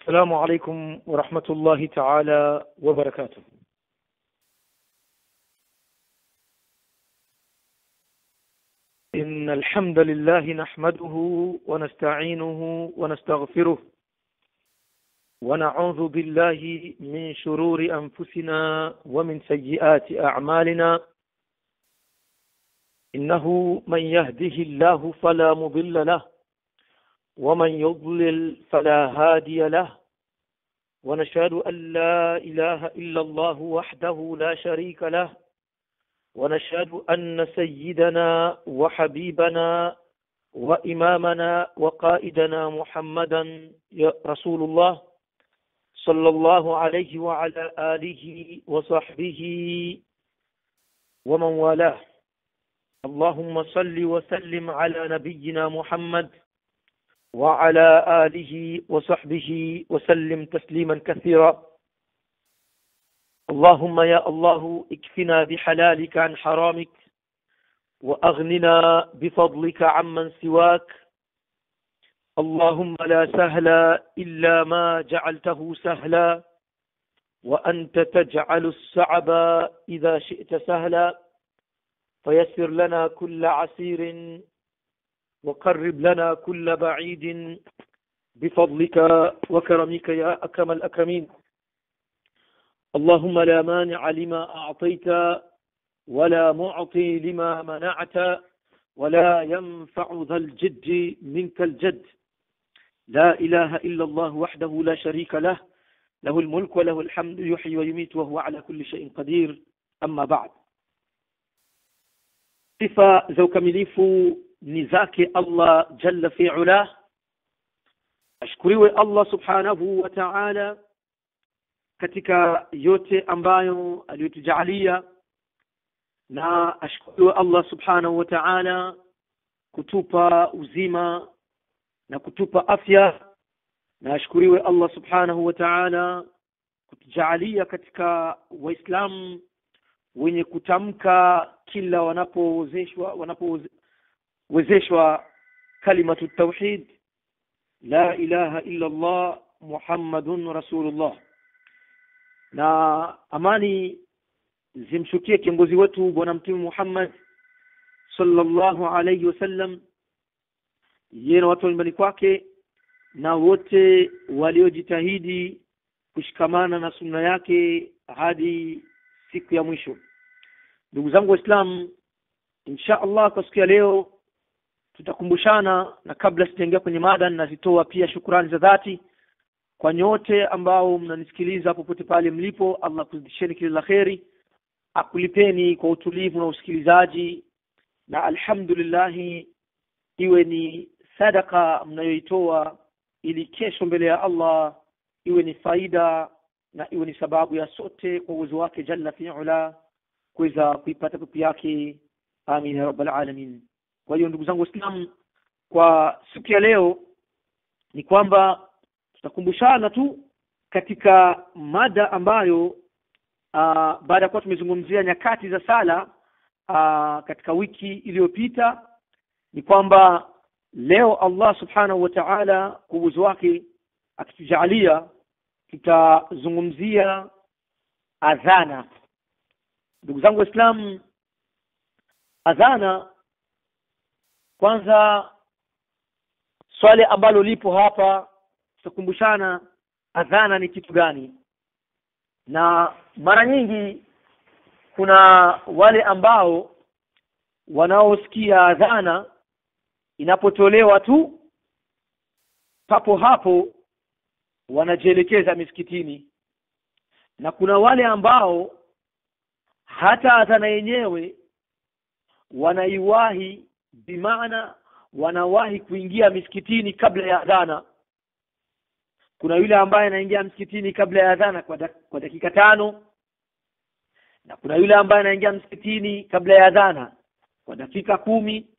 السلام عليكم ورحمة الله تعالى وبركاته إن الحمد لله نحمده ونستعينه ونستغفره ونعوذ بالله من شرور أنفسنا ومن سيئات أعمالنا إنه من يهده الله فلا مضل له ومن يضلل فلا هادي له ونشهد أن لا إله إلا الله وحده لا شريك له ونشهد أن سيدنا وحبيبنا وإمامنا وقائدنا محمدا رسول الله صلى الله عليه وعلى آله وصحبه ومن والاه اللهم صل وسلم على نبينا محمد وعلى آله وصحبه وسلم تسليما كثيرا اللهم يا الله اكفنا بحلالك عن حرامك وأغننا بفضلك عمن سواك اللهم لا سهل إلا ما جعلته سهلا وأنت تجعل الصعب إذا شئت سهلا فيسر لنا كل عسير وقرب لنا كل بعيد بفضلك وكرمك يا أكرم الأكرمين اللهم لا مانع لما أعطيت ولا معطي لما منعت ولا ينفع ذا الجد منك الجد لا إله إلا الله وحده لا شريك له له الملك وله الحمد يحيي ويميت وهو على كل شيء قدير أما بعد sifa za ukamilifu ni zake Allah jalla fi'ala ashkuriwe Allah subhanahu wa ta'ala katika yote ambayo aliyotujalia na ashkuriwe Allah subhanahu wa ta'ala kutupa uzima na kutupa afya na ashkuriwe Allah subhanahu wa ta'ala kutujalia katika waislamu wenye kutamka kila wanapowezeshwa wanapowezeshwa kalimatu tauhid la ilaha illa Allah Muhammadun Rasulullah na amani zimshukie kiongozi wetu bwana mtume Muhammad sallallahu alayhi wasallam yeye na watu wa nyumbani kwake na wote waliojitahidi kushikamana na sunna yake hadi siku ya mwisho ndugu zangu waislamu insha allah kwa siku ya leo tutakumbushana na kabla sijaingia kwenye mada nazitoa pia shukurani za dhati kwa nyote ambao mnanisikiliza popote pale mlipo allah kuzidisheni kile la kheri akulipeni kwa utulivu na usikilizaji na alhamdulillahi iwe ni sadaka mnayoitoa ili kesho mbele ya allah iwe ni faida na iwe ni sababu ya sote kwa uwezo wake jalla fi'ala kuweza kuipata pepo yake amin ya rabbal alamin kwa hiyo ndugu zangu waislamu kwa siku ya leo ni kwamba tutakumbushana tu katika mada ambayo uh, baada ya kuwa tumezungumzia nyakati za sala uh, katika wiki iliyopita ni kwamba leo Allah subhanahu wa ta'ala kwa uwezo wake akitujalia tutazungumzia adhana ndugu zangu waislamu adhana kwanza swali ambalo lipo hapa tutakumbushana adhana ni kitu gani na mara nyingi kuna wale ambao wanaosikia adhana inapotolewa tu papo hapo wanajielekeza misikitini na kuna wale ambao hata adhana yenyewe wanaiwahi bimaana wanawahi kuingia misikitini kabla ya adhana kuna yule ambaye anaingia msikitini kabla ya adhana kwa, dak kwa dakika tano na kuna yule ambaye anaingia msikitini kabla ya adhana kwa dakika kumi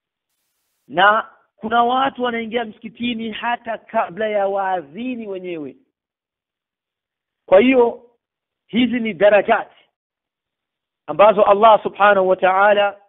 na kuna watu wanaingia msikitini hata kabla ya waadhini wenyewe kwa hiyo hizi ni darajati ambazo Allah subhanahu wa ta'ala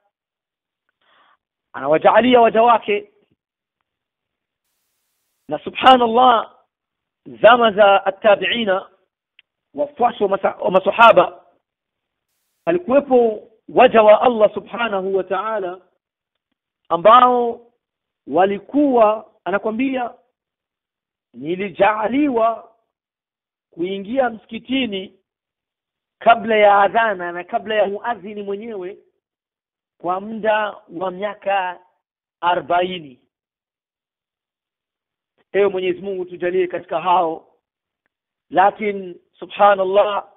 anawajaalia waja wake na subhanallah zama za attabiina wafuasi wa masa- wa masahaba alikuwepo waja wa Allah subhanahu wa ta'ala ambao walikuwa anakwambia nilijaaliwa kuingia msikitini kabla ya adhana na kabla ya muadhini mwenyewe kwa muda wa miaka arobaini ewe mwenyezi mungu tujalie katika hao lakini subhanallah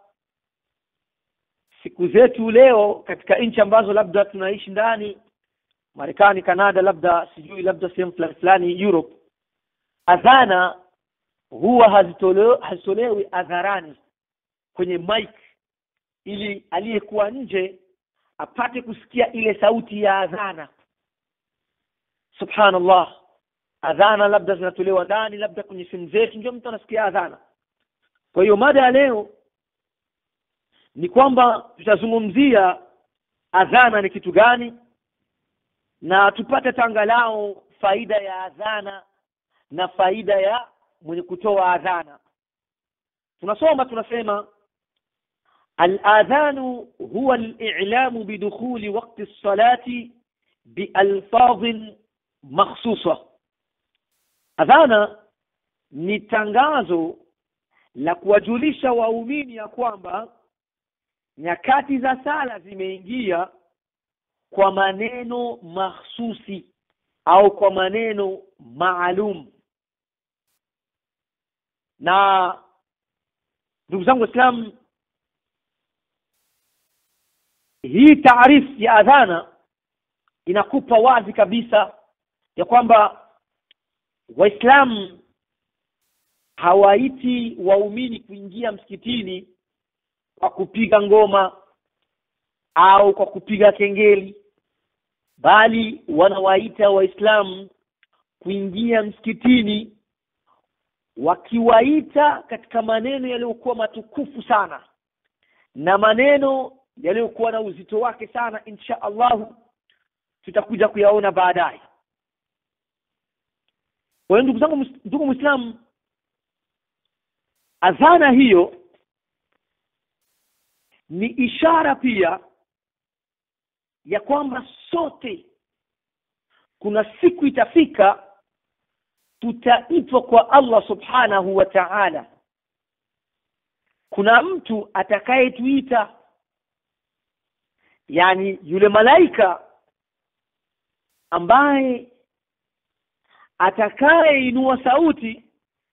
siku zetu leo katika nchi ambazo labda tunaishi ndani marekani kanada labda sijui labda sehemu fulani fulani europe adhana huwa hazitolewi hazitolewi hadharani kwenye mic ili aliyekuwa nje apate kusikia ile sauti ya adhana subhanallah adhana labda zinatolewa ndani labda kwenye simu zetu ndio mtu anasikia adhana kwa hiyo mada ya leo ni kwamba tutazungumzia adhana ni kitu gani na tupate tangalao faida ya adhana na faida ya mwenye kutoa adhana tunasoma tunasema الآذان هو الإعلام بدخول وقت الصلاة بألفاظ مخصوصة أذانا ni tangazo la kuwajulisha waumini ya kwamba nyakati za sala zimeingia kwa maneno mahsusi au kwa maneno maalum na ndugu zangu waislamu hii taarifu ya adhana inakupa wazi kabisa ya kwamba waislamu hawaiti waumini kuingia msikitini kwa kupiga ngoma au kwa kupiga kengeli bali wanawaita waislamu kuingia msikitini wakiwaita katika maneno yaliyokuwa matukufu sana na maneno yaliyokuwa na uzito wake sana insha allahu tutakuja kuyaona baadaye kwa hiyo ndugu zangu mus- ndugu mwislamu adhana hiyo ni ishara pia ya kwamba sote kuna siku itafika tutaitwa kwa allah subhanahu wa taala kuna mtu atakayetuita yani yule malaika ambaye atakayeinua sauti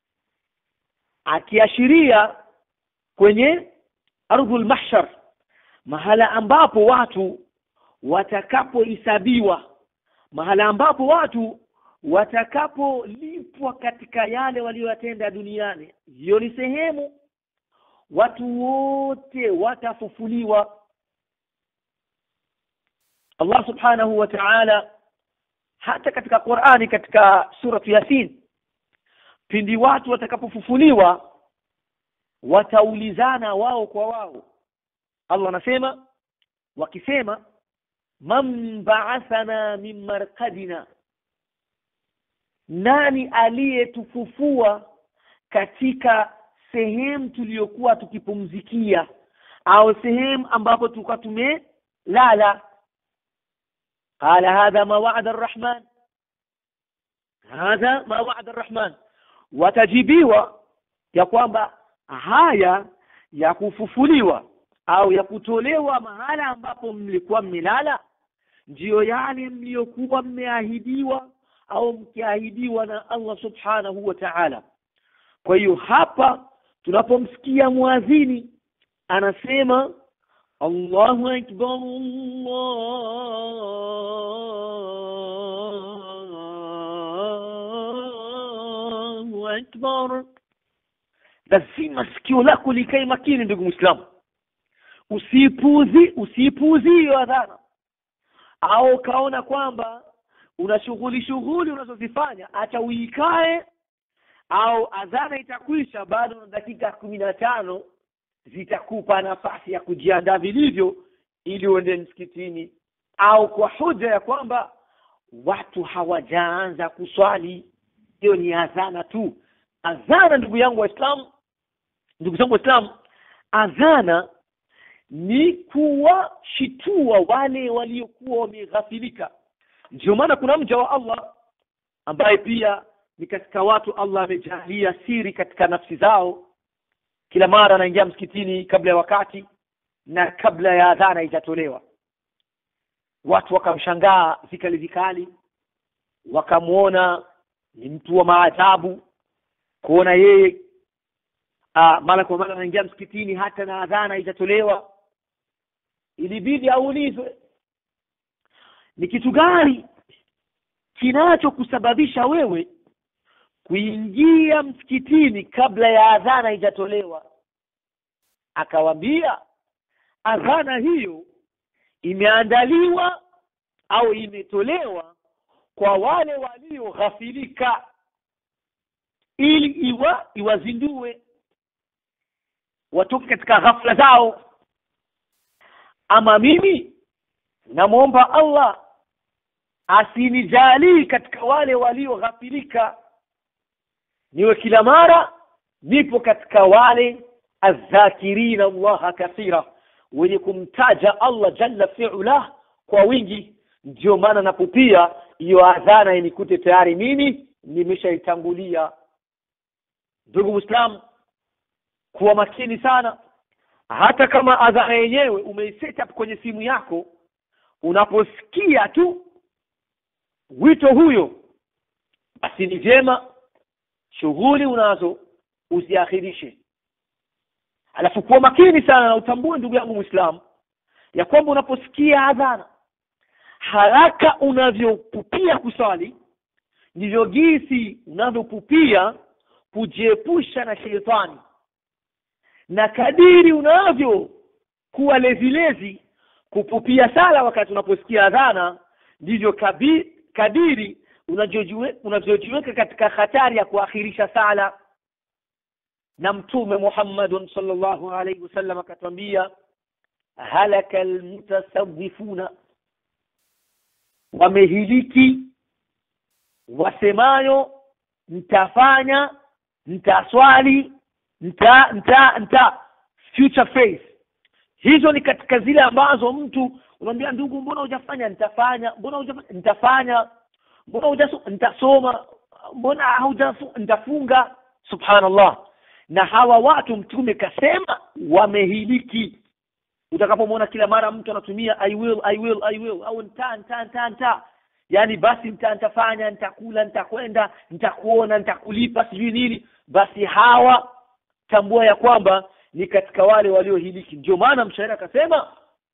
akiashiria kwenye ardhul mahshar mahala ambapo watu watakapohesabiwa mahala ambapo watu watakapolipwa katika yale walioyatenda duniani hiyo ni sehemu watu wote watafufuliwa Allah subhanahu wa ta'ala hata katika Qur'ani katika suratu Yasin pindi watu watakapofufuliwa wataulizana wao kwa wao Allah anasema wakisema man ba'athana min marqadina nani aliyetufufua katika sehemu tuliyokuwa tukipumzikia au sehemu ambapo tulikuwa tumelala قال هذا ما وعد الرحمن هذا ما وعد الرحمن watajibiwa ya kwamba haya ya kufufuliwa au ya kutolewa mahala ambapo mlikuwa mmelala ndiyo yale mliyokuwa mmeahidiwa au mkiahidiwa na Allah subhanahu wa ta'ala kwa hiyo hapa tunapomsikia muadhini anasema Allahu akbar Allahu akbar lazima sikio lako likae makini ndugu Muislamu usipuuzi usipuuzi hiyo adhana au ukaona kwamba una shughuli shughuli unazozifanya hata uikae au adhana itakwisha bado na dakika kumi na tano zitakupa nafasi ya kujiandaa vilivyo ili uende msikitini au kwa hoja ya kwamba watu hawajaanza kuswali hiyo ni adhana tu adhana ndugu yangu waislamu ndugu zangu waislamu adhana ni kuwashitua wale waliokuwa wameghafilika ndio maana kuna mja wa allah ambaye pia ni katika watu allah amejalia siri katika nafsi zao kila mara anaingia msikitini kabla ya wakati na kabla ya adhana haijatolewa watu wakamshangaa vikali vikali wakamwona ni mtu wa maajabu kuona yeye ah, mara kwa mara anaingia msikitini hata na adhana haijatolewa ilibidi aulizwe ni kitu gani kinachokusababisha wewe kuingia msikitini kabla ya adhana haijatolewa akawambia adhana hiyo imeandaliwa au imetolewa kwa wale walioghafilika ili iwa iwazindue watoke katika ghafla zao ama mimi namwomba allah asinijalii katika wale walioghafilika niwe kila mara nipo katika wale adhakirina allaha kathira wenye kumtaja allah jalla fiulah kwa wingi ndio maana napupia hiyo adhana inikute tayari mimi nimeshaitangulia ndugu mwislamu kuwa makini sana hata kama adhana yenyewe umeiset up kwenye simu yako unaposikia tu wito huyo basi ni vyema shughuli unazo uziakhirishe alafu kuwa makini sana na utambue ndugu yangu mwislamu ya kwamba unaposikia adhana haraka unavyopupia kuswali ndivyo gisi unavyopupia kujiepusha na sheitani na kadiri unavyo kuwa lezilezi kupupia sala wakati unaposikia adhana ndivyo kabi- kadiri unavyojiwe- unavyojiweka katika hatari ya kuakhirisha sala na mtume muhammadun sallallahu alaihi wasallam akatwambia halaka almutasawifuna wamehiliki wasemayo mtafanya mtaswali mta mta mta future faith hizo ni katika zile ambazo mtu unamwambia ndugu mbona hujafanya nitafanya mbona hujafanya nitafanya mbona hujaso nitasoma mbona haujafu nitafunga subhanallah na hawa watu mtume kasema wamehiliki utakapomwona kila mara mtu anatumia i will i will i will au nta nta nta nta yaani basi nta nitafanya nitakula nitakwenda nitakuona nitakulipa sijui nini basi hawa tambua ya kwamba ni katika wale waliohiliki ndio maana mshairi akasema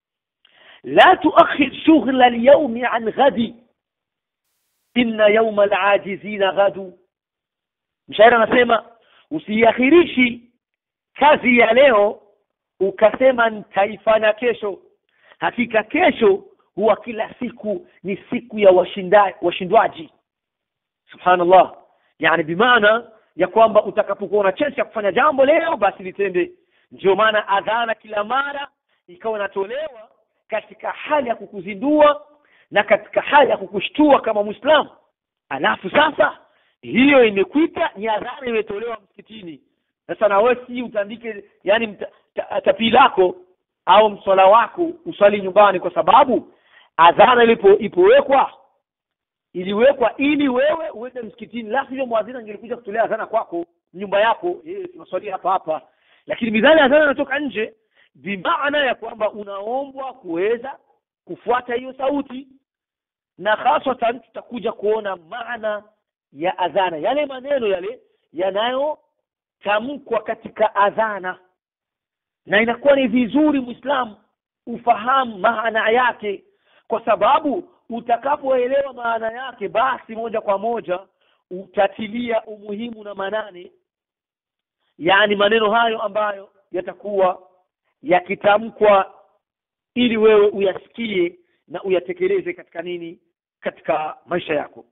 la tuakhir shughla lyaumi an ghadi inna yauma alajizina ghadu mshairi anasema usiakhirishi kazi ya leo ukasema nitaifanya kesho hakika kesho huwa kila siku ni siku ya washinda, washindwaji subhanallah yani bimaana ya kwamba utakapokuwa na chance ya kufanya jambo leo basi litende ndio maana adhana kila mara ikawa inatolewa katika hali ya kukuzindua na katika hali ya kukushtua kama mwislamu alafu sasa hiyo imekuita ni adhana imetolewa msikitini sasa na wewe si utandike yani mta, ta, tapii lako au mswala wako uswali nyumbani kwa sababu adhana ilipo ipowekwa iliwekwa ili wewe uende msikitini la sivyo mwadhini angelikuja kutolea adhana kwako nyumba yako eh tunaswalia hapa hapa lakini midhali adhana inatoka nje bimaana ya kwamba unaombwa kuweza kufuata hiyo sauti na haswatan tutakuja kuona maana ya adhana yale maneno yale yanayotamkwa katika adhana na inakuwa ni vizuri mwislamu ufahamu maana yake kwa sababu utakapoelewa maana yake basi moja kwa moja utatilia umuhimu na manane yaani maneno hayo ambayo yatakuwa yakitamkwa ili wewe uyasikie na uyatekeleze katika nini katika maisha yako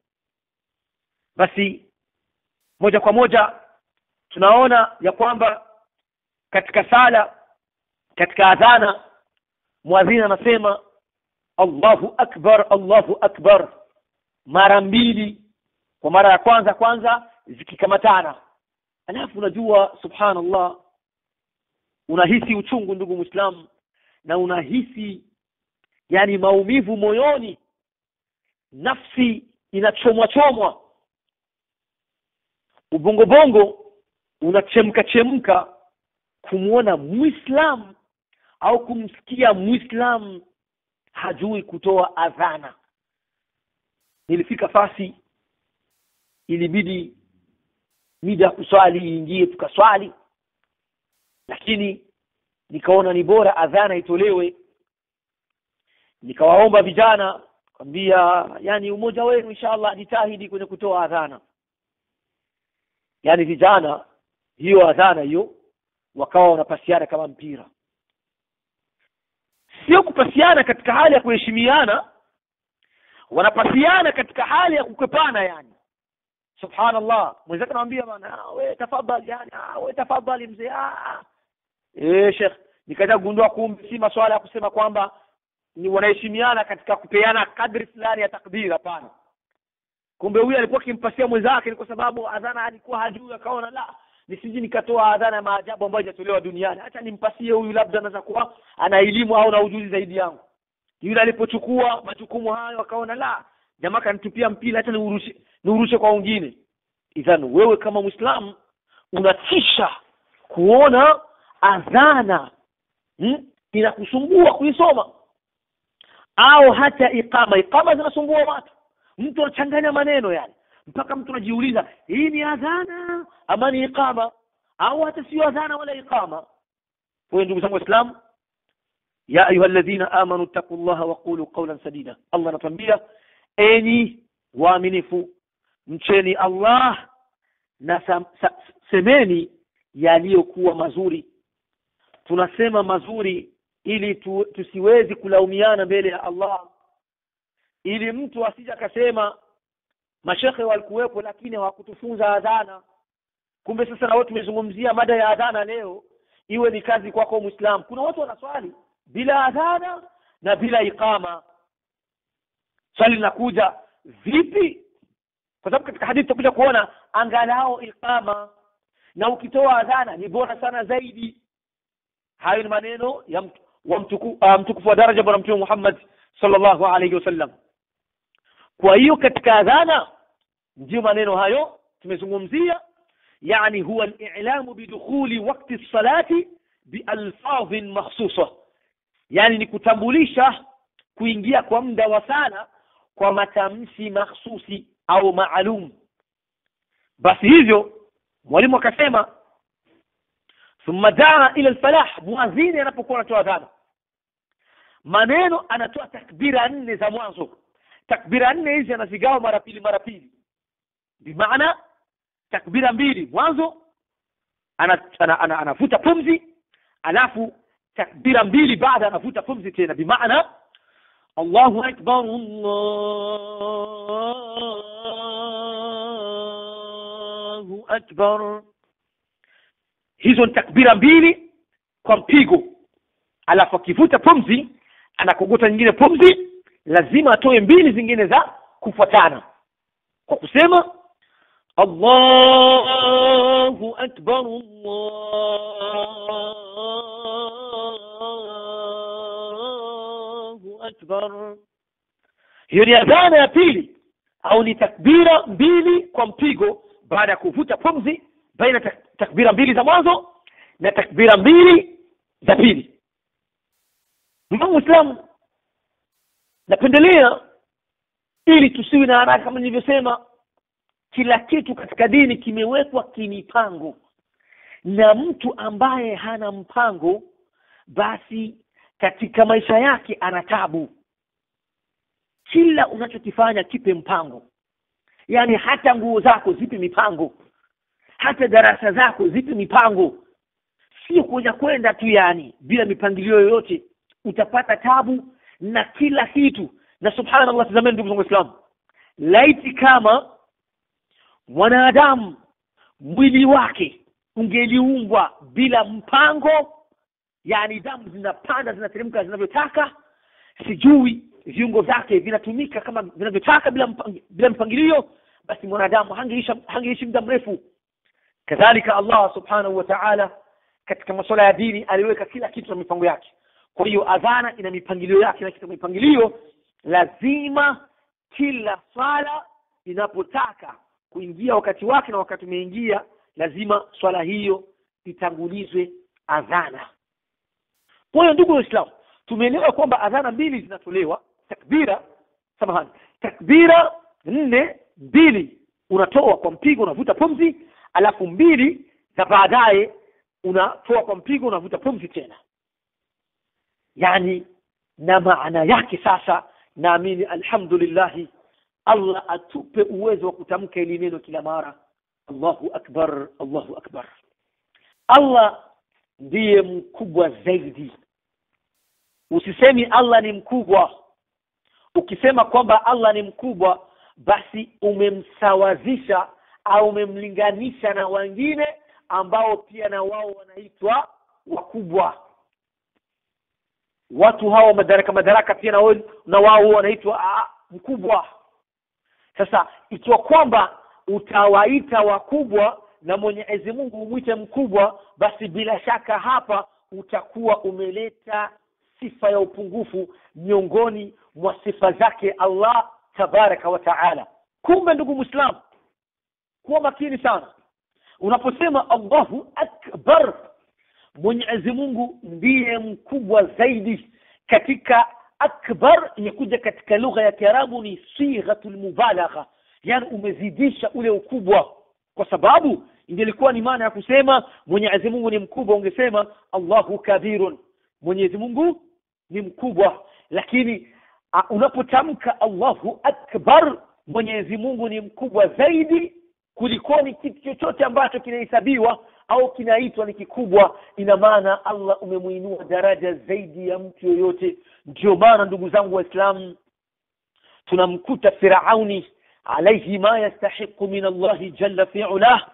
basi moja kwa moja tunaona ya kwamba katika sala katika adhana mwadhini anasema allahu akbar allahu akbar mara mbili kwa mara ya kwanza kwanza zikikamatana alafu unajua subhanallah unahisi uchungu ndugu muislamu na unahisi yani maumivu moyoni nafsi inachomwa chomwa ubongo bongo unachemka chemka kumwona muislam au kumsikia muislam hajui kutoa adhana nilifika fasi ilibidi mida ya kuswali iingie tukaswali lakini nikaona ni bora adhana itolewe nikawaomba vijana kwambia yani umoja wenu inshallah jitahidi kwenye kutoa adhana yani vijana hiyo adhana hiyo wakawa wanapasiana kama mpira sio kupasiana katika hali ya kuheshimiana wanapasiana katika hali ya kukwepana yani subhanallah mwenzake anamwambia bana we tafadhali yani ah, we tafadhali mzee ah eh sheikh nikaja kugundua kumbe si maswala ya kusema kwamba ni wanaheshimiana katika kupeana kadri fulani ya takbir hapana kumbe huyu alikuwa akimpasia mwenzake ni kwa sababu adhana alikuwa hajui akaona la nisiji nikatoa adhana ya maajabu ambayo haijatolewa duniani acha nimpasie huyu labda anaweza kuwa ana elimu au na ujuzi zaidi yangu yule alipochukua majukumu hayo akaona la jamaa kanitupia mpira hata niurushe niurushe kwa wengine idhan wewe kama muislamu unatisha kuona adhana hmm? inakusumbua kuisoma au hata iqama iqama zinasumbua watu mtu anachanganya maneno yani mpaka mtu anajiuliza hii ni adhana ama ni iqama au hata sio adhana wala iqama kwa ndugu zangu waislamu ya ayuha alladhina amanu taqullaha wa qulu qawlan sadida Allah anatuambia enyi waaminifu mcheni Allah na sam, sa, semeni yaliyokuwa mazuri tunasema mazuri ili tu, tusiwezi kulaumiana mbele ya Allah ili mtu asije akasema mashekhe walikuwepo lakini hawakutufunza adhana kumbe sasa na wewe tumezungumzia mada ya adhana leo iwe ni kazi kwako muislam kuna watu wanaswali bila adhana na bila iqama swali linakuja vipi kwa sababu katika hadithi tutakuja kuona angalau iqama na ukitoa adhana ni bora sana zaidi hayo ni maneno ya mtu, wa mtuku, uh, mtukufu wa daraja bwana mtume Muhammad sallallahu alayhi wasallam kwa hiyo katika adhana ndio maneno hayo tumezungumzia yani huwa al-i'lamu bidukhuli waqti salati bialfadhin makhsusa yani ni kutambulisha kuingia kwa muda wa sala kwa matamshi mahsusi au maalum basi hivyo mwalimu akasema thumma daa ila alfalah muadhini anapokuwa anatoa adhana maneno anatoa takbira nne za mwanzo takbira nne hizi anazigawa mara pili mara pili bimaana takbira mbili mwanzo anavuta ana, ana, ana, ana pumzi alafu takbira mbili baada anavuta pumzi tena bimaana Allahu akbar Allahu akbar hizo ni takbira mbili kwa mpigo alafu akivuta pumzi anakogota nyingine pumzi lazima atoe mbili zingine za kufuatana kwa kusema Allahu akbar Allahu akbar hiyo ni adhana ya pili au ni takbira mbili kwa mpigo baada ya kuvuta pumzi baina tak takbira mbili za mwanzo na takbira mbili za pili ndugu muislamu napendelea ili tusiwe na haraka kama nilivyosema kila kitu katika dini kimewekwa kimipango na mtu ambaye hana mpango basi katika maisha yake ana tabu kila unachokifanya kipe mpango yaani hata nguo zako zipe mipango hata darasa zako zipe mipango sio kuja kwenda tu yani bila mipangilio yoyote utapata tabu na kila kitu na subhanallah tazameni ndugu zangu waislamu laiti kama mwanadamu mwili wake ungeliumbwa bila mpango yani damu zinapanda zinateremka zinavyotaka sijui viungo vyake vinatumika kama vinavyotaka bila mpang, bila mpangilio basi mwanadamu hangeishi hangeishi muda mrefu kadhalika allah subhanahu wa ta'ala katika masuala ya dini aliweka kila kitu na mipango yake kwa hiyo adhana ina mipangilio yake na katika mipangilio lazima kila swala inapotaka kuingia wakati wake na wakati umeingia lazima swala hiyo itangulizwe adhana kwa hiyo ndugu waislamu tumeelewa kwamba adhana mbili zinatolewa takbira samahani takbira nne mbili unatoa kwa mpigo unavuta pumzi alafu mbili za baadaye unatoa kwa mpigo unavuta pumzi tena yani na maana yake sasa naamini alhamdulillahi allah atupe uwezo wa kutamka ili neno kila mara allahu akbar allahu akbar allah ndiye mkubwa zaidi usisemi allah ni mkubwa ukisema kwamba allah ni mkubwa basi umemsawazisha au umemlinganisha na wengine ambao pia na wao wanaitwa wakubwa watu hao madaraka madaraka pia na wao na wao wanaitwa ah, mkubwa sasa ikiwa kwamba utawaita wakubwa na mwenyezi mungu umwite mkubwa basi bila shaka hapa utakuwa umeleta sifa ya upungufu miongoni mwa sifa zake allah tabaraka wa taala kumbe ndugu mwislamu kuwa makini sana unaposema allahu akbar mwenyezi mungu ndiye mkubwa zaidi katika akbar imekuja katika lugha ya kiarabu ni sighatu lmubalagha yani umezidisha ule ukubwa kwa sababu ingelikuwa ni maana ya kusema mwenyezi mungu ni mkubwa ungesema allahu kabirun mwenyezi mungu ni mkubwa lakini uh, unapotamka allahu akbar mwenyezi mungu ni mkubwa zaidi kulikoni kitu chochote ambacho kinahesabiwa au kinaitwa ni kikubwa ina maana allah umemuinua daraja zaidi ya mtu yoyote ndio maana ndugu zangu waislamu tunamkuta firauni alaihi ma yastahiqu min allahi jalla fiulah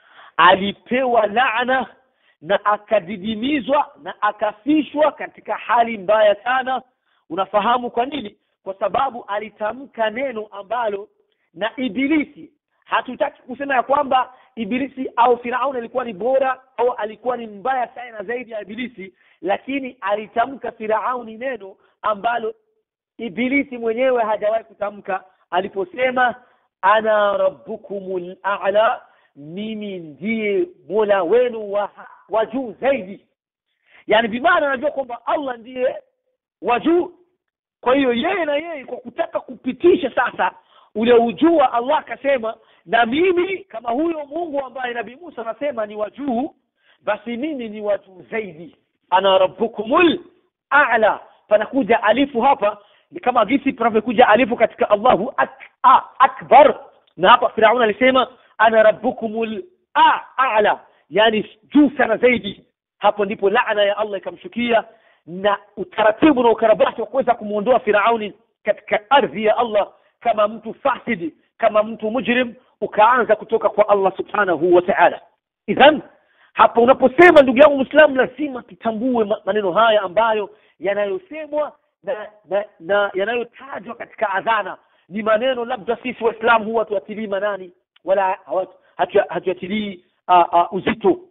alipewa laana na akadidimizwa na akafishwa katika hali mbaya sana unafahamu kwa nini kwa sababu alitamka neno ambalo na ibilisi hatutaki kusema ya kwamba ibilisi au firaun alikuwa ni bora au alikuwa ni mbaya sana zaidi ya ibilisi lakini alitamka firauni neno ambalo ibilisi mwenyewe hajawahi kutamka aliposema ana rabbukumul a'la mimi ndiye mola wenu wa, wa juu zaidi yani bimaana anajua kwamba allah ndiye wa juu kwa hiyo yeye na yeye kwa kutaka kupitisha sasa ule ujua allah akasema na mimi kama huyo mungu ambaye nabii musa anasema ni wa juu basi mimi ni wa juu zaidi ana rabbukumul a'la panakuja alifu hapa ni kama gisi panavyokuja alifu katika allahu ak, a, akbar na hapa firaun alisema ana rabbukumul a'la yani juu sana zaidi hapo ndipo laana ya allah ikamshukia na utaratibu na ukarabati wa kuweza kumwondoa firauni katika ardhi ya allah kama mtu fasidi kama mtu mujrim ukaanza kutoka kwa allah subhanahu wa ta'ala idhan hapo unaposema ndugu yangu mwislamu lazima tutambue maneno haya ambayo yanayosemwa na, na, na yanayotajwa katika adhana ni maneno labda sisi waislamu huwa tuatilii manani wala hatuatilii uh, uh, uzito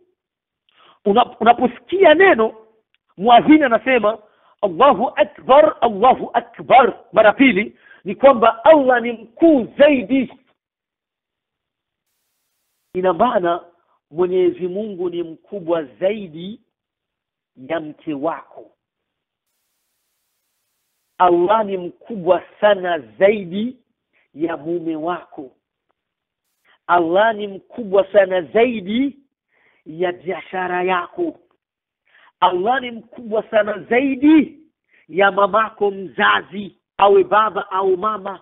Una, unaposikia neno mwadhini anasema allahu akbar allahu akbar mara pili ni kwamba allah ni mkuu zaidi ina maana mwenyezi mungu ni mkubwa zaidi ya mke wako allah ni mkubwa sana zaidi ya mume wako allah ni mkubwa sana zaidi ya biashara yako allah ni mkubwa sana zaidi ya mamako mzazi awe baba au mama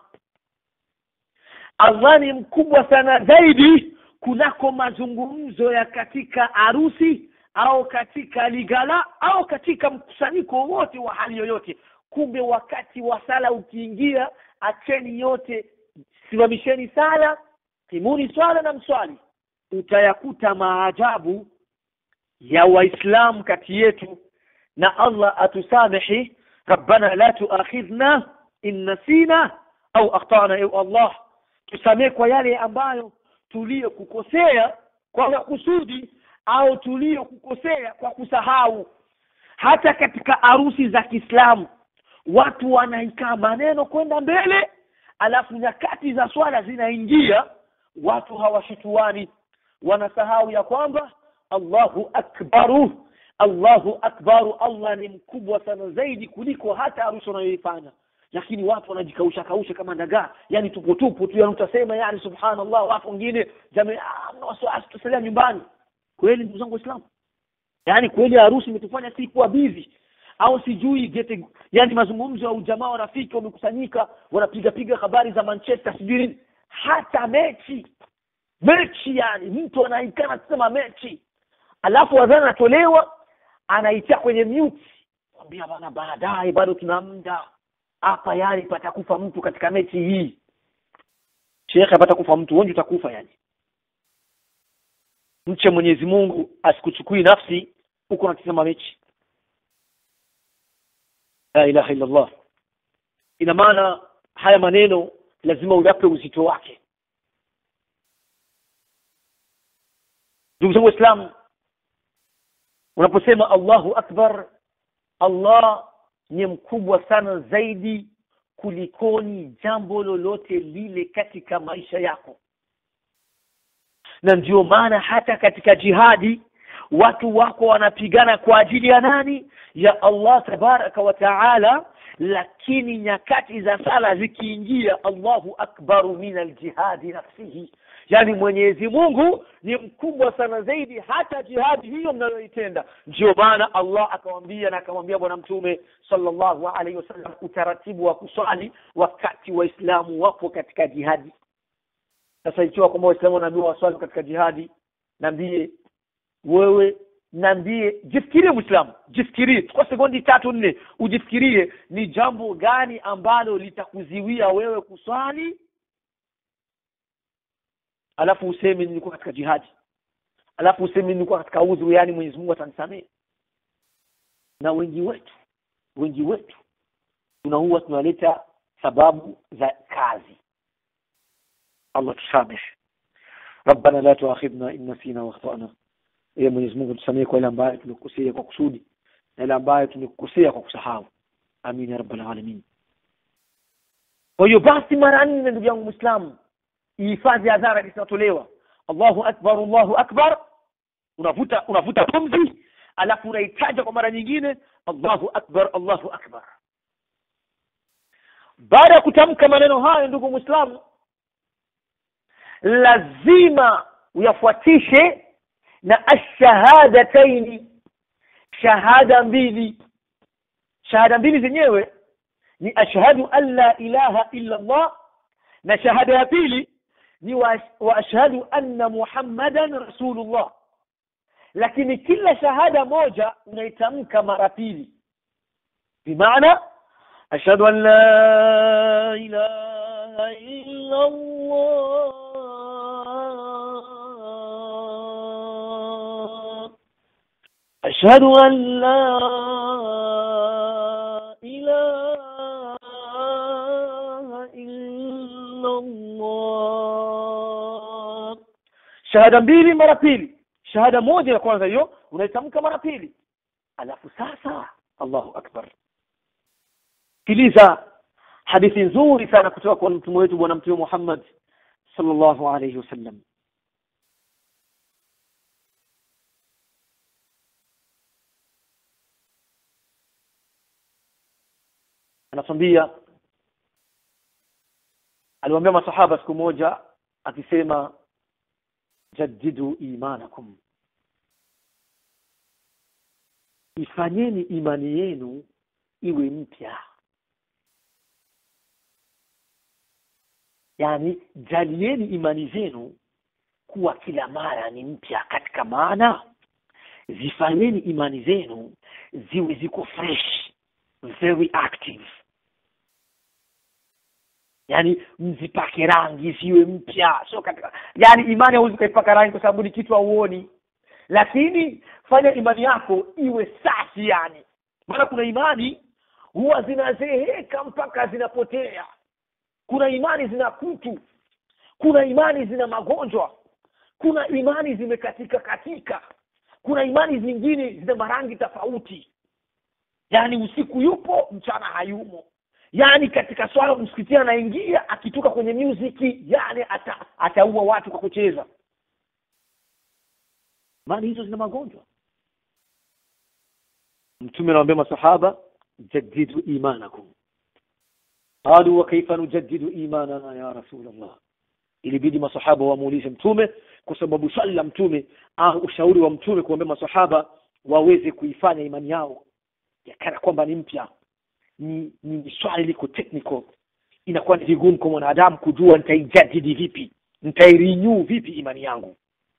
allah ni mkubwa sana zaidi kunako mazungumzo ya katika harusi au katika ligala au katika mkusanyiko wowote wa hali yoyote kumbe wakati wa sala ukiingia acheni yote simamisheni sala timuni swala na mswali utayakuta maajabu ya waislamu kati yetu na allah atusamehi rabbana la tuakhidhna in nasina au akhtana ew allah tusamee kwa yale ambayo tuliyokukosea kwa makusudi au tuliyokukosea kwa kusahau hata katika harusi za kiislamu watu wanaikaa maneno kwenda mbele alafu nyakati za swala zinaingia watu hawashituani wanasahau ya kwamba allahu akbaru allahu akbaru allah ni mkubwa sana zaidi kuliko hata harusi wanayoifanya lakini watu wanajikausha kausha kama dagaa yani tupo tupo tu yani utasema yani subhanallah watu wengine jamii mna wasiwasi tusalia nyumbani kweli ndugu zangu waislamu yaani kweli harusi imetufanya si kuwa bizi au sijui gete yani mazungumzo ya ujamaa wa rafiki wamekusanyika wanapiga piga habari za manchester sijui nini hata mechi mechi yani mtu anaikana kusema mechi alafu adhana anatolewa anaitia kwenye mute kwambia bana baadaye bado tuna muda hapa yani patakufa mtu katika mechi hii shekhe patakufa mtu wengi utakufa yani mche mwenyezi mungu asikuchukui nafsi huko unatizama mechi la ilaha illa allah ina maana haya maneno lazima uyape uzito wake ndugu zangu waislamu unaposema allahu akbar allah ni mkubwa sana zaidi kulikoni jambo lolote lile katika maisha yako na ndio maana hata katika jihadi watu wako wanapigana kwa ajili ya nani ya allah tabaraka wa taala lakini nyakati za sala zikiingia allahu akbaru min aljihadi nafsihi yaani mwenyezi mungu ni mkubwa sana zaidi hata jihadi hiyo mnayoitenda ndio maana allah akawambia na akamwambia bwana mtume sallallahu alaihi wasallam utaratibu wa kuswali wakati waislamu wapo katika jihadi sasa ikiwa kwamba waislamu wanaambiwa waswali katika jihadi naambie wewe naambie jifikirie mwislamu jifikirie kwa sekondi tatu nne ujifikirie ni jambo gani ambalo litakuziwia wewe kuswali alafu useme nilikuwa katika jihadi alafu useme nilikuwa katika udhu yaani mwenyezi mungu atanisamehe na wengi wetu wengi wetu tunahuwa tunaleta sababu za kazi allah tusamehe rabbana la tuakhidna in nasina wakhtana ee mwenyezi mungu tusamehe kwa ile ambayo tumekukosea kwa kusudi na ile ambayo tumekukosea kwa kusahau amin ya rabbal alamin kwa hiyo basi mara nne ndugu yangu mwislamu ihifadhi adhara zinatolewa allahu akbar allahu akbar unavuta unavuta pumzi alafu unaitaja kwa mara nyingine allahu akbar allahu akbar baada ya kutamka maneno hayo ndugu mwislamu lazima uyafuatishe na ashahadataini shahada mbili shahada mbili zenyewe ni ashhadu an la ilaha illa allah na shahada ya pili ni wa, wa ashhadu anna muhammadan rasulullah lakini kila shahada moja unaitamka mara pili bimaana ashhadu an la ilaha illa allah ashhadu an la ilaha illa allah shahada mbili mara pili shahada moja ya kwanza hiyo unaitamka mara pili alafu sasa allahu akbar sikiliza hadithi nzuri sana kutoka kwa mtume wetu bwana mtume muhammad sallallahu alayhi wasallam anatwambia aliwaambia masahaba siku moja akisema jaddidu imanakum ifanyeni imani yenu iwe mpya yaani jalieni imani zenu kuwa kila mara ni mpya katika maana zifanyeni imani zenu ziwe ziko fresh very active yaani mzipake rangi ziwe mpya sio katika yaani imani hauwezi ukaipaka rangi kwa sababu ni kitu hauoni lakini fanya imani yako iwe safi yani maana kuna imani huwa zinazeheka mpaka zinapotea kuna imani zina kutu kuna imani zina magonjwa kuna imani zimekatika katika kuna imani zingine zina marangi tofauti yaani usiku yupo mchana hayumo yaani katika swala msikitini anaingia akitoka kwenye muziki yani ata, ataua watu kwa kucheza imani hizo zina magonjwa mtume anawaambia masahaba jaddidu imanakum qalu wa kaifa nujaddidu imanana ya rasulallah ilibidi masahaba wamuulize mtume kwa sababu swali la mtume au ushauri wa mtume kuambia masahaba waweze kuifanya imani yao yakana kwamba ni mpya ni, ni swali liko technical inakuwa ni vigumu kwa mwanadamu kujua nitaijadidi vipi nitairinyu vipi imani yangu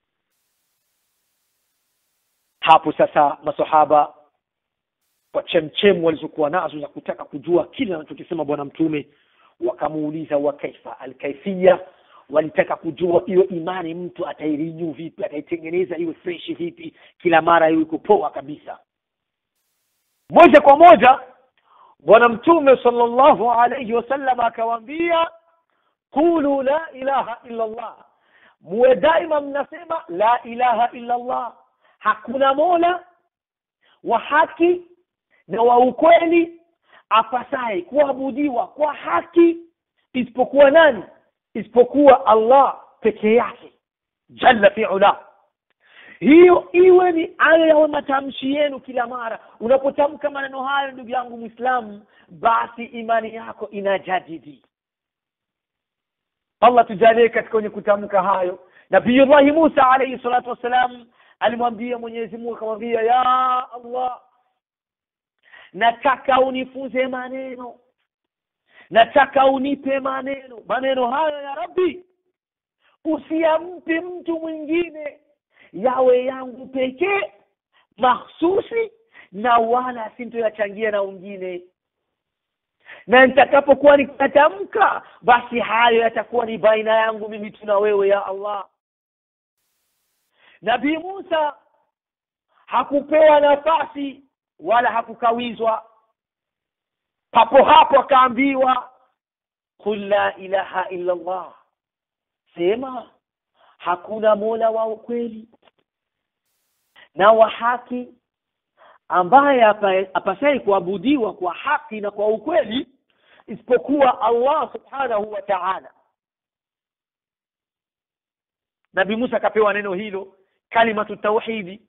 hapo sasa masahaba kwa chemchemu walizokuwa nazo za kutaka kujua kile anachokisema bwana mtume wakamuuliza wa kaifa alkaifia walitaka kujua hiyo imani mtu atairinyu vipi ataitengeneza iwe freshi vipi kila mara iwe iko poa kabisa moja kwa moja bwana mtume sallallahu alayhi wasallam akawaambia qulu la ilaha illa allah muwe daima mnasema la ilaha illa allah hakuna mola wa haki na wa ukweli apasaye kuabudiwa kwa haki isipokuwa nani isipokuwa allah peke yake jalla fiula hiyo iwe ni ayo yawe matamshi yenu kila mara unapotamka maneno hayo ndugu yangu mwislamu basi imani yako inajadidi allah tujalie katika wenye kutamka hayo nabiyullahi musa alaihi salatu wassalam alimwambia mwenyezi mungu akamwambia ya allah nataka unifunze maneno nataka unipe maneno maneno hayo ya rabbi usiampe mtu mwingine yawe yangu pekee mahsusi na wala sintoyachangia na wengine na nitakapokuwa nikatamka basi hayo yatakuwa ni baina yangu mimi tu na wewe ya allah nabii musa hakupewa nafasi wala hakukawizwa papo hapo akaambiwa qul la ilaha illa allah sema hakuna mola wa ukweli na wa haki ambaye apasai kuabudiwa kwa haki na kwa ukweli isipokuwa allah subhanahu wa taala nabi musa akapewa neno hilo kalimatu tauhidi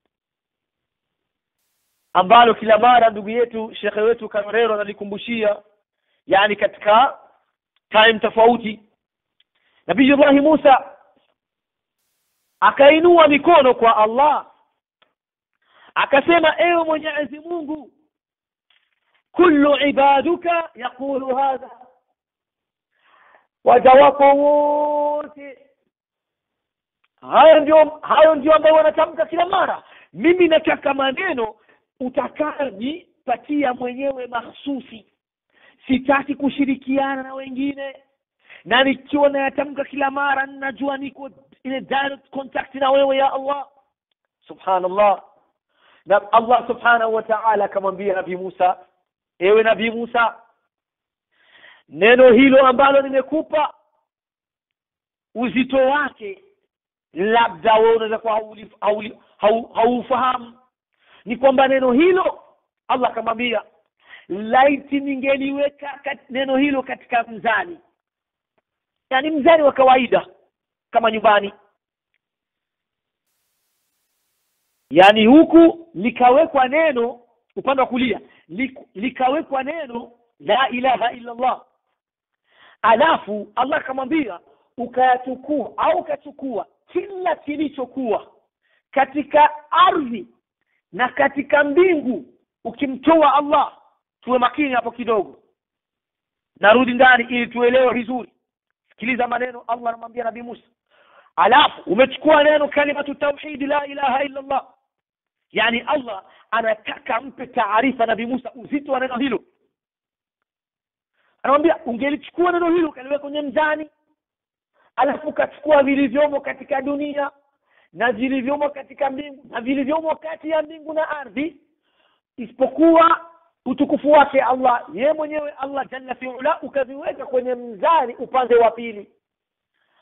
ambalo kila mara ndugu yetu shekhe wetu karero analikumbushia yani katika time tofauti nabiyullahi musa akainua mikono kwa allah akasema ewe mwenyezi mungu kullu ibaduka yaqulu hadha waja wako wote hayo ndio hayo ndio ambayo wanatamka kila mara mimi nataka maneno utakayonipatia mwenyewe mahsusi sitaki kushirikiana na wengine na nikiwa nayatamka kila mara najua niko in direct contact na wewe ya allah subhanallah na allah subhanahu wa ta'ala akamwambia nabii musa ewe nabii musa neno hilo ambalo nimekupa uzito wake labda wewe unaweza kuwa haufahamu ni kwamba neno hilo allah akamwambia laiti ningeliweka neno hilo katika mzani yani mzani wa kawaida kama nyumbani yaani huku likawekwa neno upande wa kulia likawekwa neno la ilaha illa allah alafu allah akamwambia ukayachukua au ukachukua kila kilichokuwa katika ardhi na katika mbingu ukimtoa allah tuwe makini hapo kidogo narudi ndani ili tuelewe vizuri sikiliza maneno allah anamwambia nabii musa alafu umechukua neno kalimatu tauhidi la ilaha illa allah yani allah anataka mpe taarifa nabii musa uzito wa neno hilo anamwambia ungelichukua neno hilo ukaliweka kwenye mzani alafu ukachukua vilivyomo katika dunia na vilivyomo katika mbingu na vilivyomo kati ya mbingu na ardhi isipokuwa utukufu wake allah ye mwenyewe allah jalla fiula ukaviweka kwenye mzani upande wa pili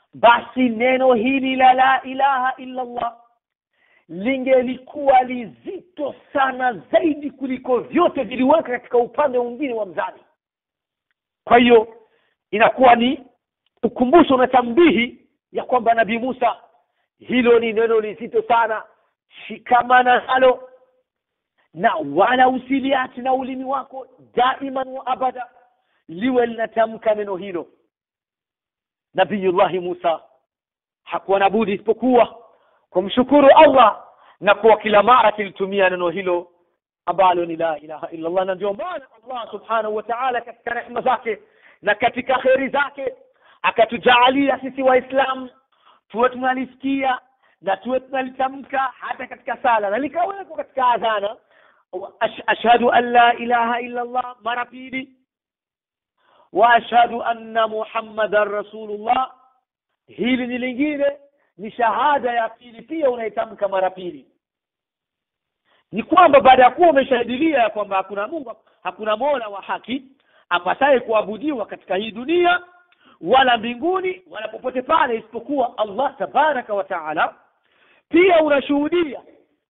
basi neno hili la la ilaha illa allah lingelikuwa lizito sana zaidi kuliko vyote viliweka katika upande mwingine wa mzani kwa hiyo inakuwa ni ukumbusho na tambihi ya kwamba nabii musa hilo ni neno lizito sana shikamana nalo na wala usiliachi na ulimi wako daiman wa abada liwe linatamka neno hilo nabiyullahi musa hakuwa na budi isipokuwa kumshukuru allah na kuwa kila mara akilitumia neno hilo ambalo ni la ilaha illa allah na ndio maana allah subhanahu wa taala katika rehma zake na katika kheri zake akatujaalia sisi waislamu tuwe tunalisikia na tuwe tunalitamka hata katika sala na likawekwa katika adhana Ash- ashhadu an la ilaha illa allah mara pili wa ashhadu anna muhammadan rasulullah hili ni lingine ni shahada ya pili pia unaitamka mara pili ni kwamba baada ya kuwa umeshahidilia ya kwamba hakuna mungu hakuna mola wa haki apasaye kuabudiwa katika hii dunia wala mbinguni wala popote pale isipokuwa allah tabaraka wa taala pia unashuhudia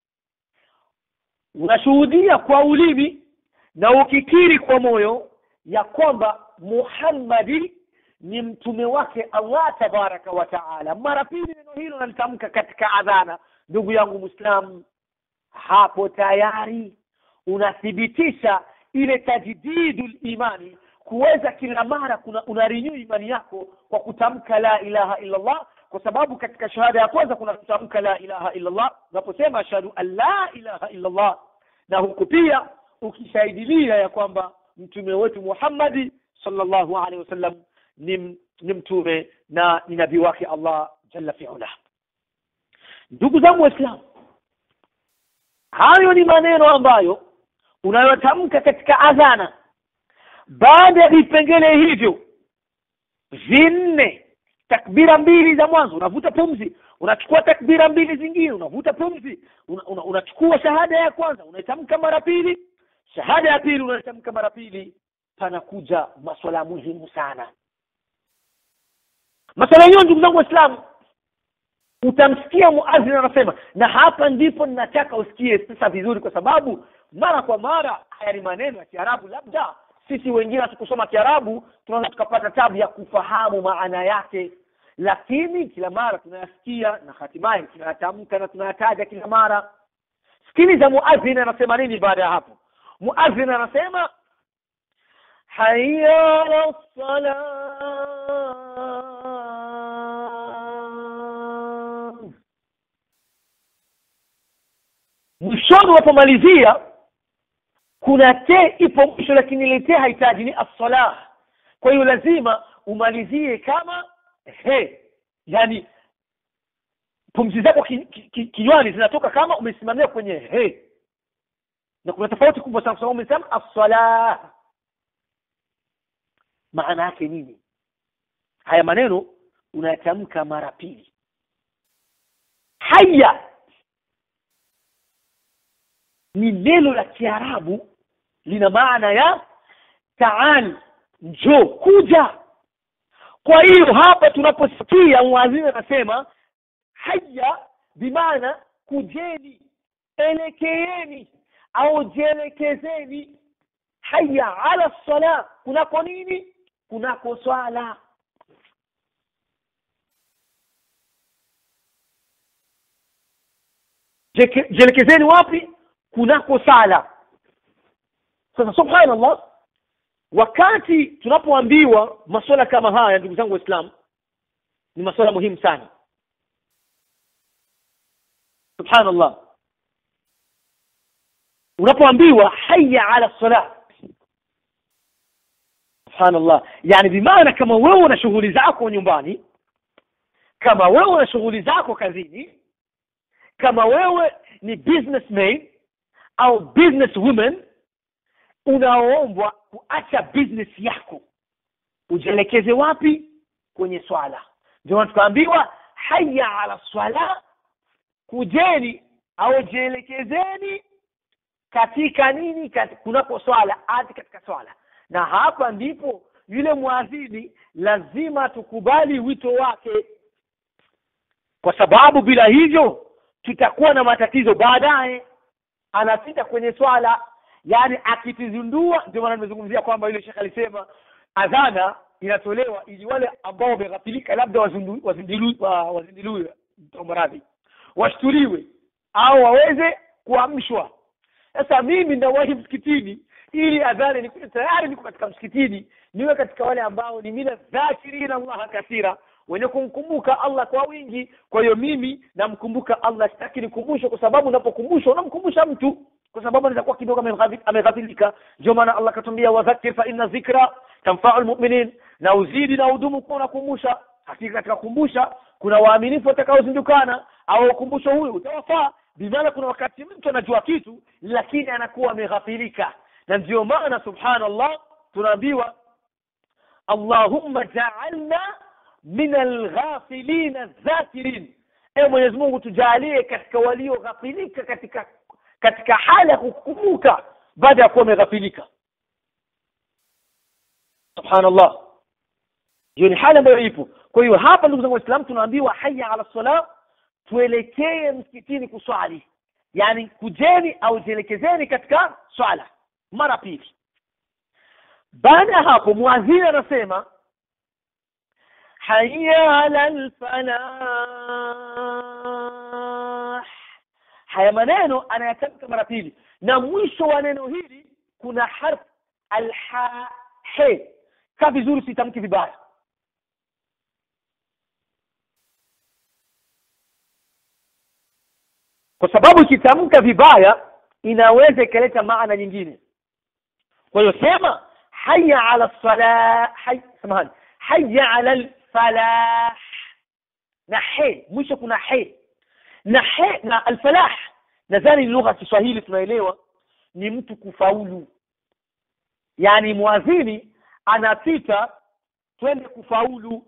unashuhudia kwa ulimi na ukikiri kwa moyo ya kwamba muhammadi ni mtume wake allah tabaraka wa taala mara pili neno hilo nalitamka katika adhana ndugu yangu mwislamu hapo tayari unathibitisha ile tajdidu limani kuweza kila mara kuna unarinyu imani yako kwa kutamka la ilaha illa allah kwa sababu katika shahada ya kwanza kuna kutamka la ilaha illa allah unaposema ashhadu an la ilaha illa allah na huku pia ukishahidilia ya kwamba mtume wetu muhammadi sallallahu alaihi wasallam ni, ni mtume na ni nabii wake allah jalla fiula ndugu zangu waislamu hayo ni maneno ambayo unayotamka katika adhana baada ya vipengele hivyo vinne takbira mbili za mwanzo unavuta pumzi unachukua takbira mbili zingine unavuta pumzi una, una, unachukua shahada ya kwanza unaitamka mara pili shahada ya pili unaitamka mara pili panakuja maswala muhimu sana maswala yenyewe ndugu zangu waislamu utamsikia muadhin anasema na hapa ndipo ninataka usikie sasa vizuri kwa sababu mara kwa mara haya ni maneno ya kiarabu labda sisi wengine hatukusoma kiarabu tunaweza tukapata tabu ya kufahamu maana yake lakini kila mara tunayasikia na hatimaye tunayatamka na tunayataja kila mara sikiliza muadhin anasema nini baada ya hapo muadhin anasema haya ala salam mwishoni unapomalizia kuna te ipo mwisho lakini ile te hahitaji ni assalah kwa hiyo lazima umalizie kama he yani pumzi zako kinywani ki, ki, kinywani zinatoka kama umesimamia kwenye he na kuna tofauti kubwa sana kwa sababu umesema assalah maana yake nini haya maneno unayatamka mara pili haya ni neno la kiarabu lina maana ya taal njoo kuja kwa hiyo hapa tunaposikia mwadhini anasema haya bimaana kujeni elekeeni au jielekezeni haya ala sala kunako nini kunako swala Jeke- jielekezeni wapi kunako sala sasa subhanallah wakati tunapoambiwa masuala kama haya ndugu zangu waislamu ni masuala muhimu sana subhanallah unapoambiwa haya ala salah subhanallah yani bimaana kama wewe una shughuli zako nyumbani kama wewe una shughuli zako kazini kama wewe ni businessman au business woman unaoombwa kuacha business yako ujielekeze wapi kwenye swala ndio maana tukaambiwa haya ala swala kujeni au jielekezeni katika nini kat, kunako swala hadi katika swala na hapa ndipo yule mwadhini lazima tukubali wito wake kwa sababu bila hivyo tutakuwa na matatizo baadaye anapita kwenye swala yani akitizundua ndio maana nimezungumzia kwamba yule shekhe alisema adhana inatolewa ili wale ambao wameghafilika labda wazindu- wazindilu- wa- wazindiluwe maradhi washtuliwe au waweze kuamshwa sasa mimi nawahi msikitini ili adhana ni tayari niko katika msikitini niwe katika wale ambao ni mina dhakirina allaha kathira wenye kumkumbuka allah kwa wingi kwa hiyo mimi namkumbuka allah sitaki nikumbushwe kwa sababu unapokumbushwa unamkumbusha mtu kwa sababu anaweza kuwa kidogo ameghafi- ameghafilika ndio maana allah akatuambia wadhakir fa inna dhikra tanfau lmuminin na uzidi na udumu kuwa unakumbusha hakika katika kukumbusha kuna waaminifu watakaozindukana au ukumbusho huyu utawafaa bimaana kuna wakati mtu anajua kitu lakini anakuwa ameghafilika na ndio maana subhanallah tunaambiwa allahumma jaalna min alghafilina dhakirin ewe mwenyezi mungu tujalie katika walioghafilika katika katika hali ya kukumbuka baada ya kuwa wameghafilika subhanallah hiyo ni hali ambayo ipo kwa hiyo hapa ndugu zangu waislamu tunaambiwa haya ala sala tuelekee msikitini kuswali yani kujeni au jielekezeni katika swala mara pili baada ya hapo mwadhini anasema haya ala lfalah haya maneno anayatamka mara pili na mwisho wa neno hili kuna harf alha he kaa vizuri sitamki vibaya kwa sababu ikitamka vibaya inaweza ikaleta maana nyingine kwa hiyo sema haya ala salah hay, samahani haya ala lfalah na he mwisho kuna he na he na alfalah nadhani ni lugha ya kiswahili tunaelewa ni mtu kufaulu yaani mwadhini anapita twende kufaulu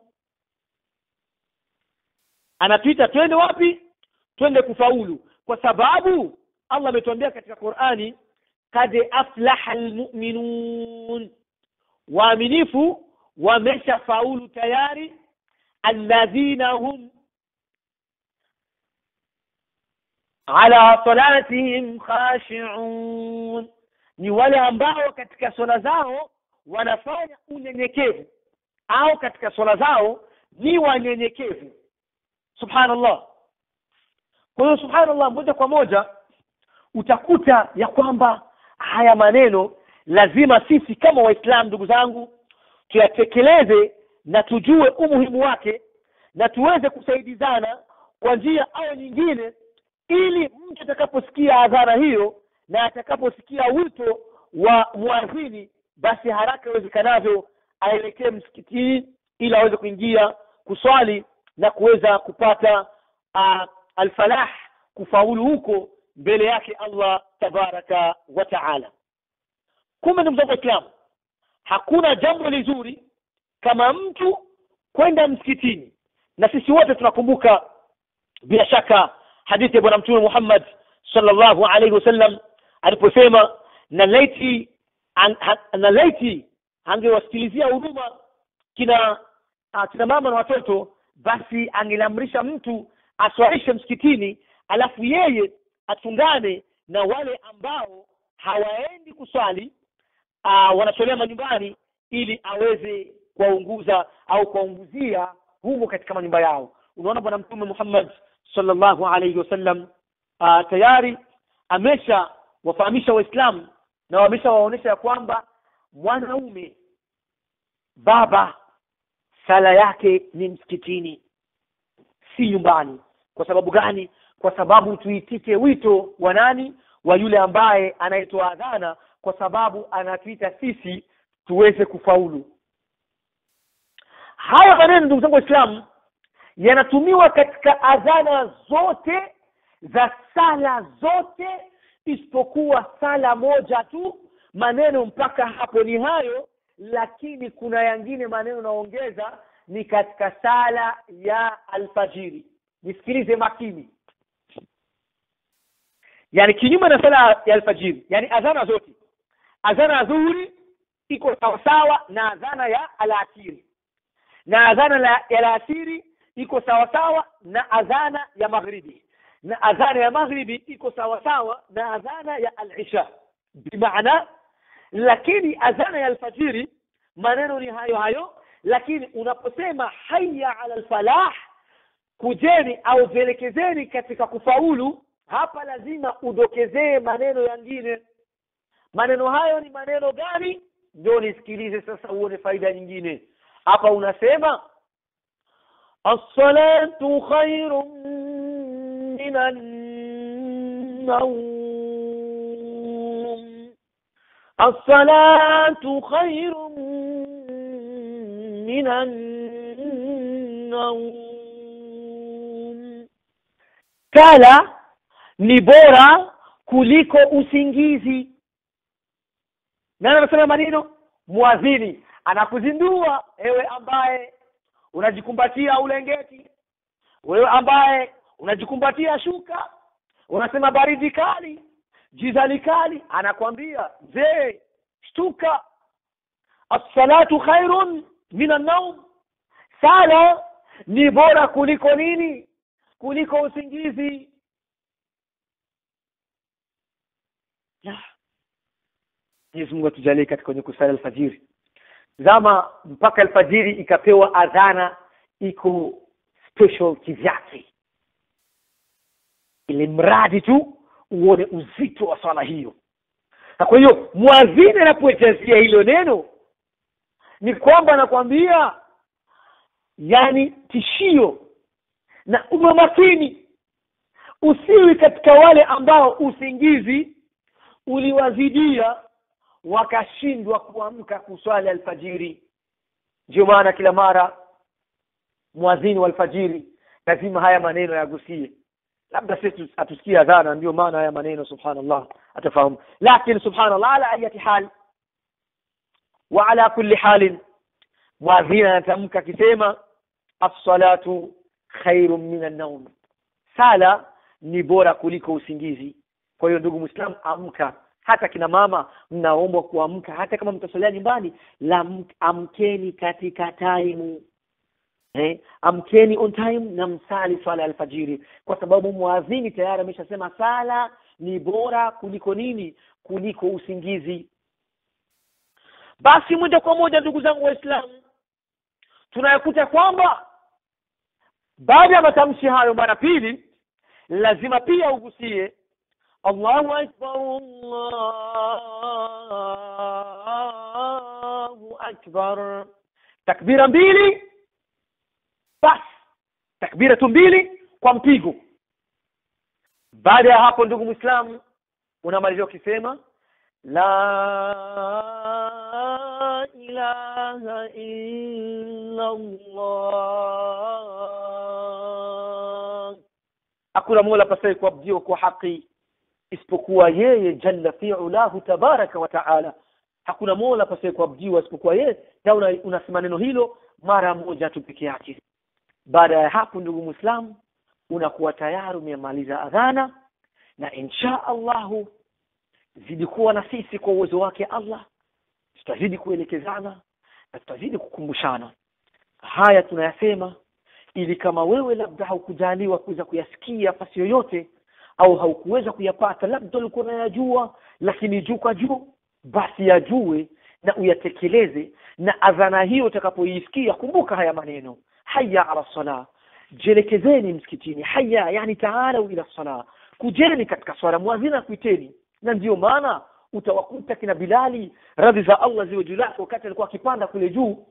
anapita twende wapi twende kufaulu kwa sababu allah ametuambia katika qurani kad aflaha lmuminun waaminifu wameshafaulu tayari alladhina hum ala salatihim khashiun ni wale ambao katika swala zao wanafanya unyenyekevu au katika swala zao ni wanyenyekevu subhanallah kwa hiyo subhanallah moja kwa moja utakuta ya kwamba haya maneno lazima sisi kama waislamu ndugu zangu tuyatekeleze na tujue umuhimu wake na tuweze kusaidizana kwa njia au nyingine ili mtu atakaposikia adhana hiyo na atakaposikia wito wa mwadhini basi haraka iwezekanavyo aelekee msikitini ili aweze kuingia kuswali na kuweza kupata uh, alfalah kufaulu huko mbele yake allah tabaraka wa taala kumbe ndugu zangu waislamu hakuna jambo lizuri kama mtu kwenda msikitini na sisi wote tunakumbuka bila shaka hadithi ya bwana mtume muhammad sallallahu alaihi wasallam aliposema na laiti an, ha, na laiti angewasikilizia huduma kina uh, kina mama na watoto basi angeliamrisha mtu aswalishe msikitini alafu yeye atungane na wale ambao hawaendi kuswali uh, wanaswalia manyumbani ili aweze kuwaunguza au kuwaunguzia humo katika manyumba yao unaona bwana mtume muhammad sallallahu alaihi wasallam uh, tayari amesha wafahamisha waislamu na wameshawaonyesha ya kwamba mwanaume baba sala yake ni msikitini si nyumbani kwa sababu gani kwa sababu tuitike wito wa nani wa yule ambaye anayetoa adhana kwa sababu anatuita sisi tuweze kufaulu haya maneno ndugu zangu waislamu yanatumiwa katika adhana zote za sala zote isipokuwa sala moja tu maneno mpaka hapo ni hayo lakini kuna yangine maneno naongeza ni katika sala ya alfajiri nisikilize makini yani kinyume na sala ya alfajiri yani adhana zote adhana ya dhuhuri iko sawasawa na adhana ya alasiri na adhana la, ya alasiri iko sawa sawa na adhana ya maghribi na adhana ya maghribi iko sawa sawa na adhana ya al-isha bimaana lakini adhana ya alfajiri maneno ni hayo hayo lakini unaposema hayya ala alfalah kujeni au vielekezeni katika kufaulu hapa lazima udokezee maneno yangine maneno hayo ni maneno gani ndio nisikilize sasa uone faida nyingine hapa unasema as-salatu khairun minan nawm as-salatu khairun minan nawm kala ni bora kuliko usingizi nani anasema maneno muadhini anakuzindua ewe ambaye unajikumbatia ulengeti wewe ambaye unajikumbatia shuka unasema baridi kali jizali kali anakwambia je shtuka as-salatu khairun min an-nawm sala ni bora kuliko nini kuliko usingizi Mwenyezi Mungu atujalie katika kwenye kusali alfajiri zama mpaka alfajiri ikapewa adhana iko special kivyake ili mradi tu uone uzito wa swala hiyo na kwa hiyo mwadhini anapoejazia hilo neno ni kwamba anakwambia yani tishio na uwe makini usiwi katika wale ambao usingizi uliwazidia wakashindwa kuamka kuswali alfajiri ndio maana kila mara mwadhini wa alfajiri lazima haya maneno yagusie labda sisi atusikie adhana ndio maana haya maneno subhanallah atafahamu lakini subhanallah ala ayati hal wa ala kulli halin mwadhini anatamka akisema as-salatu khairun min an-nawm sala ni bora kuliko usingizi kwa hiyo ndugu muislam amka hata kina mama mnaombwa kuamka hata kama mtasalia nyumbani la amkeni katika time eh, amkeni on time na msali swala ya alfajiri kwa sababu muadhini tayari ameshasema sala ni bora kuliko nini kuliko usingizi basi moja kwa moja ndugu zangu waislamu tunayakuta kwamba baada ya matamshi hayo mara pili lazima pia ugusie Allahu akbar Allahu akbar takbira mbili bas takbira tu mbili kwa mpigo baada ya hapo ndugu muislamu unamalizia ukisema la ilaha illa Allah hakuna mola pasai kuabudiwa kwa haki isipokuwa yeye jalla fi'ulahu tabaraka wa taala hakuna mola pasai kuabudiwa isipokuwa yeye na unasema neno hilo mara moja tu peke yake baada ya hapo ndugu muislamu unakuwa tayari umemaliza adhana na insha Allahu zidi kuwa na sisi kwa uwezo wake Allah tutazidi kuelekezana na tutazidi kukumbushana haya tunayasema ili kama wewe labda haukujaliwa kuweza kuyasikia fasi yoyote au haukuweza kuyapata labda ulikuwa unayajua lakini juu kwa juu basi yajue na uyatekeleze na adhana hiyo utakapoisikia kumbuka haya maneno haya ala sala jelekezeni msikitini haya yani taala ila sala kujeni katika swala muadhina kuiteni na ndiyo maana utawakuta kina Bilali radhi za Allah ziwe juu lake wakati alikuwa akipanda kule juu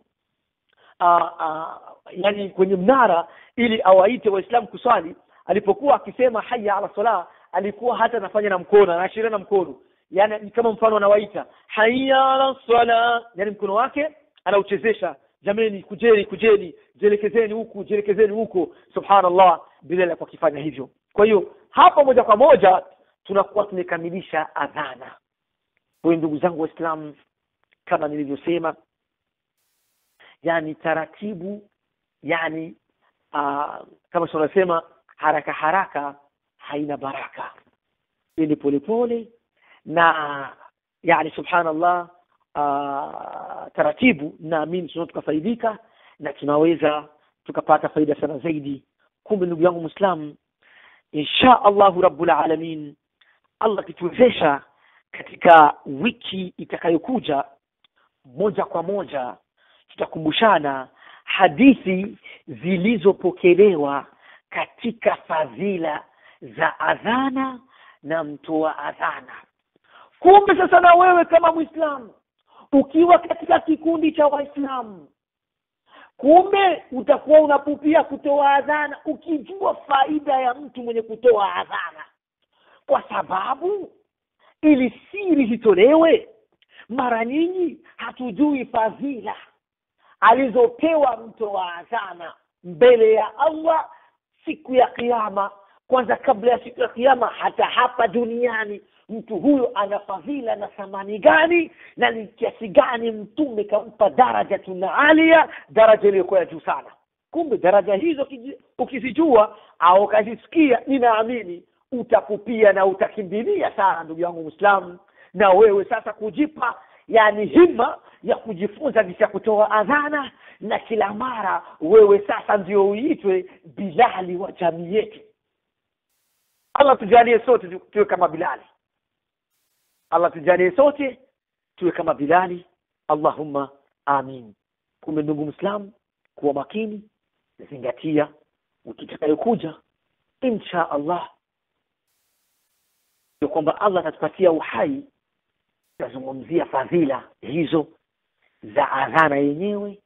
yani kwenye mnara ili awaite waislamu kuswali alipokuwa akisema haya ala sala alikuwa hata anafanya na mkono anaashiria na mkono yani kama mfano anawaita haya ala sala yani mkono wake anauchezesha jameni kujeni kujeni jelekezeni huku jelekezeni huku subhanallah bilal kwa kifanya hivyo kwa hiyo hapa moja kwa moja tunakuwa tumekamilisha adhana kwa ndugu zangu waislamu kama nilivyosema yani taratibu yani uh, kama tunasema haraka haraka haina baraka ili polepole na yani subhanallah uh, taratibu naamini tunaweza tukafaidika na tunaweza tukapata faida sana zaidi kumbe ndugu yangu mwislamu insha allahu rabbul alamin allah akituwezesha katika wiki itakayokuja moja kwa moja tutakumbushana hadithi zilizopokelewa katika fadhila za adhana na mtoa adhana kumbe sasa na wewe kama mwislamu ukiwa katika kikundi cha waislamu kumbe utakuwa unapupia kutoa adhana ukijua faida ya mtu mwenye kutoa adhana kwa sababu ili siri zitolewe mara nyingi hatujui fadhila alizopewa mtoa adhana mbele ya allah siku ya kiama kwanza kabla ya siku ya kiama hata hapa duniani mtu huyo ana fadhila na thamani gani na ni kiasi gani mtume kampa daraja tuna alia daraja iliyokuwa ya juu sana kumbe daraja hizo ukizijua au ukazisikia ninaamini utakupia na utakimbilia sana ndugu yangu mwislamu na wewe sasa kujipa yani hima ya kujifunza jinsi ya kutoa adhana na kila mara wewe sasa ndio uitwe bilali wa jamii yetu allah tujalie sote tuwe kama bilali allah tujalie sote tuwe kama bilali allahumma amin kumbe ndugu mwislamu kuwa makini zingatia wiki itakayokuja insha allah ya kwamba allah atatupatia uhai tutazungumzia fadhila hizo za adhana yenyewe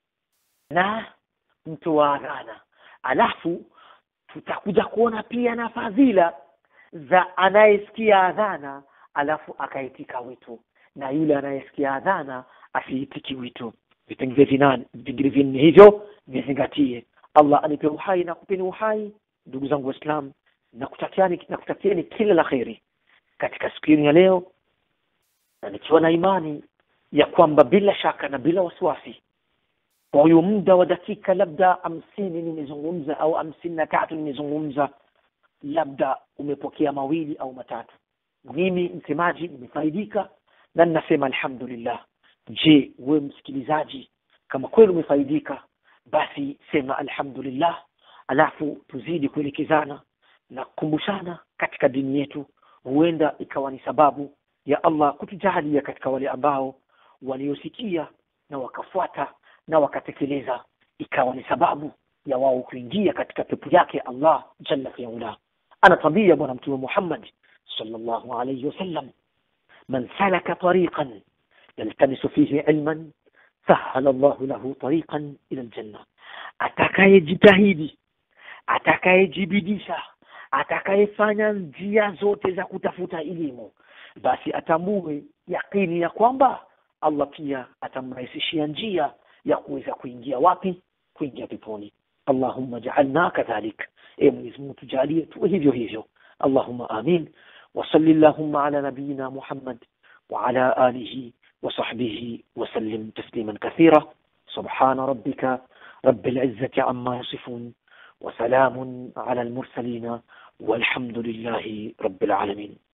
na mtu wa adhana alafu tutakuja kuona pia na fadhila za anayesikia adhana alafu akaitika wito na yule anayesikia adhana asiitiki wito vipengele vinane vipengele vinne hivyo vizingatie allah anipe uhai na kupeni uhai ndugu zangu waislamu nakutakiani nakutakieni kila la kheri katika siku ya leo na nikiwa na imani ya kwamba bila shaka na bila wasiwasi kwa huyu muda wa dakika labda hamsini nimezungumza au hamsini na tatu nimezungumza labda umepokea mawili au matatu mimi msemaji nimefaidika na ninasema alhamdulillah je wewe msikilizaji kama kweli umefaidika basi sema alhamdulillah alafu tuzidi kuelekezana na kukumbushana katika dini yetu huenda ikawa ni sababu ya allah kutujahalia katika wale ambao waliosikia na wakafuata na wakatekeleza ikawa ni sababu ya wao kuingia katika pepo yake allah jalla fiula anatwambia bwana mtume muhammad sallallahu alayhi wasallam man salaka tariqan yaltamisu fihi ilman sahala llahu lahu tariqan ila ljanna atakayejitahidi atakayejibidisha atakayefanya njia zote za kutafuta elimu basi atambue yakini ya kwamba allah pia atamrahisishia njia ya kuweza kuingia wapi kuingia peponi allahumma jaalna kadhalik e mwenyezi mungu tujalie tuwe hivyo hivyo allahumma amin وصل اللهم على نبينا محمد وعلى آله وصحبه وسلم تسليما كثيرا سبحان ربك رب العزة عما يصفون وسلام على المرسلين والحمد لله رب العالمين